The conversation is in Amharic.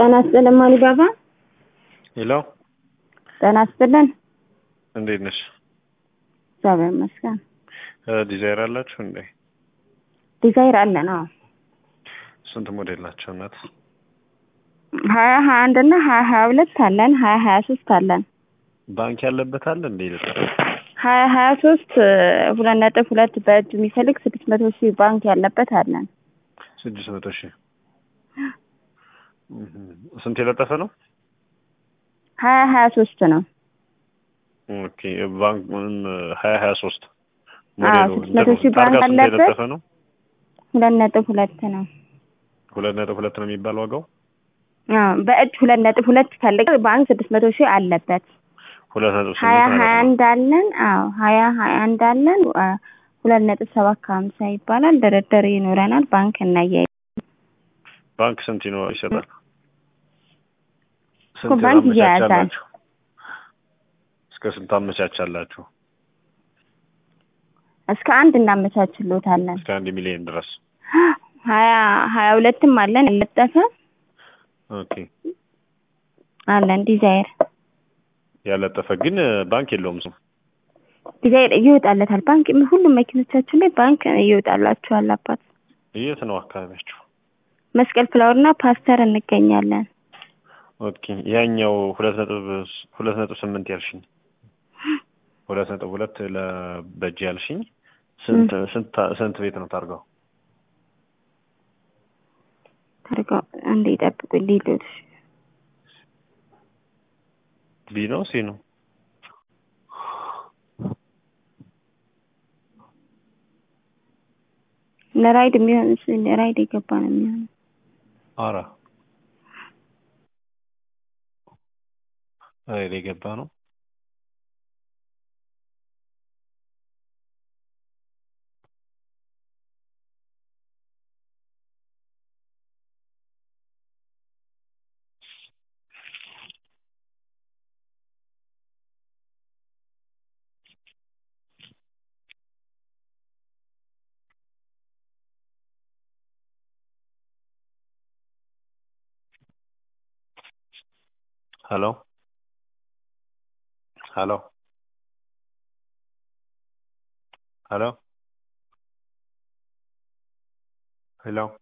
ጤና ይስጥልን ማን ባባ። ሄሎ ጤና ይስጥልን። እንዴት ነሽ? እግዚአብሔር ይመስገን። ዲዛይር አላችሁ እንዴ? ዲዛይር አለን። አዎ ስንት ሞዴል ናቸው እናት? ሀያ ሀያ አንድ እና ሀያ ሀያ ሁለት አለን። ሀያ ሀያ ሶስት አለን። ባንክ ያለበት አለ እንዴ? ይልጣል ሀያ ሀያ ሶስት ሁለት ነጥብ ሁለት በእጅ የሚፈልግ ስድስት መቶ ሺህ ባንክ ያለበት አለን። ስድስት መቶ ሺህ ስንት የለጠፈ ነው? ሀያ ሀያ ሶስት ነው። ኦኬ ባንክ ሀያ ሀያ ሶስት አዎ ስድስት መቶ ሺህ ባንክ ታርጋ ስንት አለበት። የለጠፈ ነው? ሁለት ነጥብ ሁለት ነው። ሁለት ነጥብ ሁለት ነው የሚባል ዋጋው አዎ በእጅ ሁለት ነጥብ ሁለት ፈልግ ባንክ ስድስት መቶ ሺህ አለበት። ሁለት ነጥብ ሀያ ስምንት ሀያ ማለት ነው። አንድ አለን። አዎ ሀያ ሀያ አንድ አለን። አ፣ ሁለት ነጥብ ሰባት ከሀምሳ ይባላል። ድርድር ይኖረናል። ባንክ እናያይ ባንክ ስንት ይኖ ይሰጣል? እኮ ባንክ ይያያዛል። አመቻቻላችሁ? እስከ ስንት አመቻቻላችሁ? እስከ አንድ እናመቻችሎታለን። እስከ አንድ ሚሊዮን ድረስ። ሀያ ሀያ ሁለትም አለን ያለጠፈ ኦኬ አለን። ዲዛይር ያለጠፈ ግን ባንክ የለውም ስም ዲዛይር ይወጣለታል። ባንክ ሁሉም መኪኖቻችን ላይ ባንክ ይወጣላችኋል። አባት የት ነው አካባቢያችሁ? መስቀል ፍላወር እና ፓስተር እንገኛለን። ኦኬ ያኛው ሁለት ነጥብ ሁለት ነጥብ ስምንት ያልሽኝ ሁለት ነጥብ ሁለት ለበጅ ያልሽኝ ስንት ስንት ስንት ቤት ነው ታርጋው? ታርጋው እንዴ ጠብቁ ሊሉት ቢ ነው ሲ ነው? ለራይድ የሚሆን ለራይድ የገባ ነው የሚሆነው። አራ ራይድ የገባ ነው። ሄሎ ሄሎ ሄሎ ሄሎ